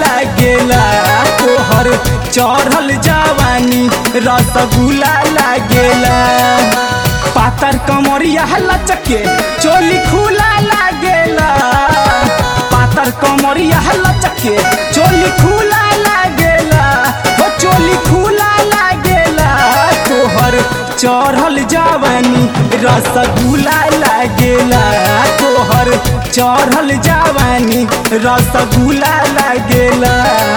लागेला तोहर चढ़ल जवानी रसगुल्ला लागेला पातर कमरिया लचके चोली खुला लागेला पातर कमरिया लचके चोली खुला लागेला हो चोली खुला लागेला तोहर चढ़ल जवानी रसगुल्ला लागेला तोहर चढ़ल जवानी रसगुल्ला लागेला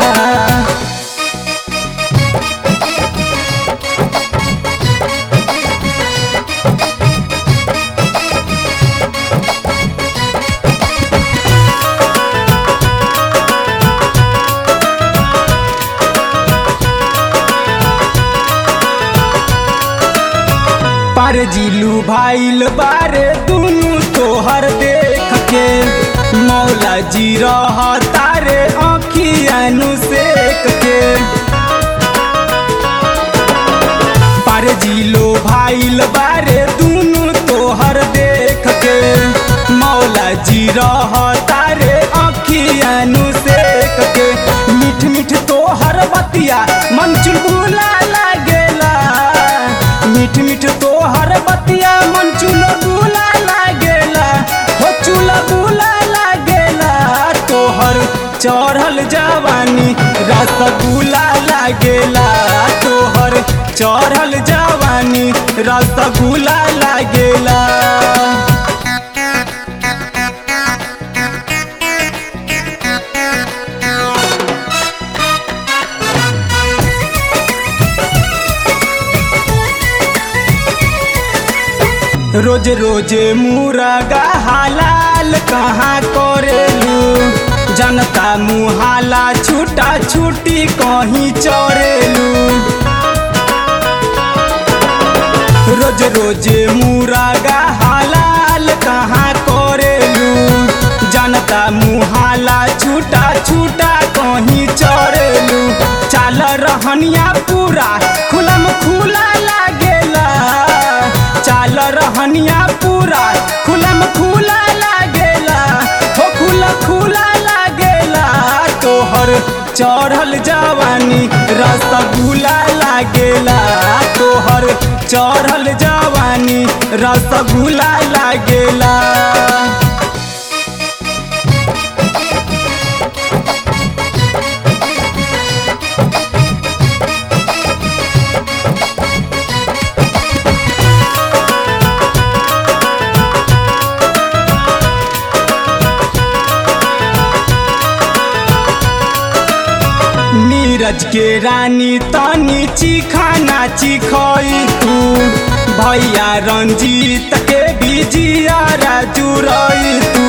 पर जिलू भाईल बारे दुनु तोहर देख के मौला जी रह तारे अखियानु सेक के पर जिलो भाईल बारे दुनु तोहर देख के मौला जी रह तारे अखियानु सेक के मीठ मीठ तोहर बतिया मन चुलबुला लागेला मीठ मीठ तोहर बतिया मन चुलबुला लागेला हो चुलबुला लागेला तोहर चढ़ल जवानी रसगुल्ला लागेला तोहर चढ़ल जवानी रसगुल्ला लागेला रोज रोज मुरगा हलाल कहाँ करेलू जनता मुहाला छूटा छूटी कहीं चोरेलू रोज रोज मुरगा हलाल कहाँ करेलू जनता मुहाला छूटा छूटा कहीं चोरेलू चाल रहनिया पूरा खुलम खुला लागेला चाल रहनिया पूरा खुलम खुला लागेला हो खुला खुला लागेला तोहर चढ़ल जवानी रसगुल्ला लागेला तोहर चढ़ल जवानी रसगुल्ला लागेला नीरज के रानी तनी चिखाना चिखई तू भैया रंजीत के बिजिया जुरई तू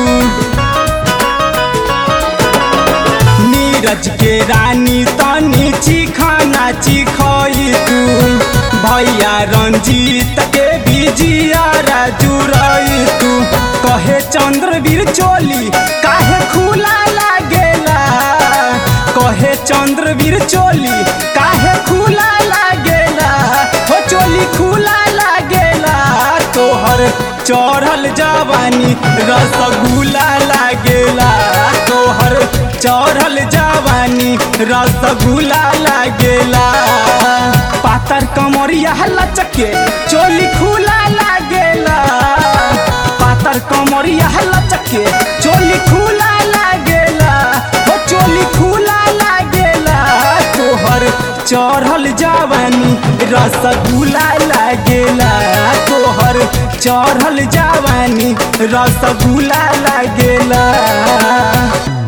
नीरज के रानी तनी चिखाना चिखई तू भैया रंजीत के बिजिया जुरई तू कहे चंद्रवीर चोली काहे खुला लागेला कहे चंद्रवीर चोली काहे खुला लागेला हो चोली खुला लागेला तोहर चढ़ल जवानी रसगुल्ला लागेला तोहर चढ़ल जवानी रसगुल्ला लागेला पातर कमरिया लचके चोली खुला लागेला पातर कमरिया लचके चोली खुला लागेला हो चोली खुला लागेला तोहर चढ़ल जवानी रसगुल्ला लागेला तोहर चढ़ल जवानी रसगुल्ला लागेला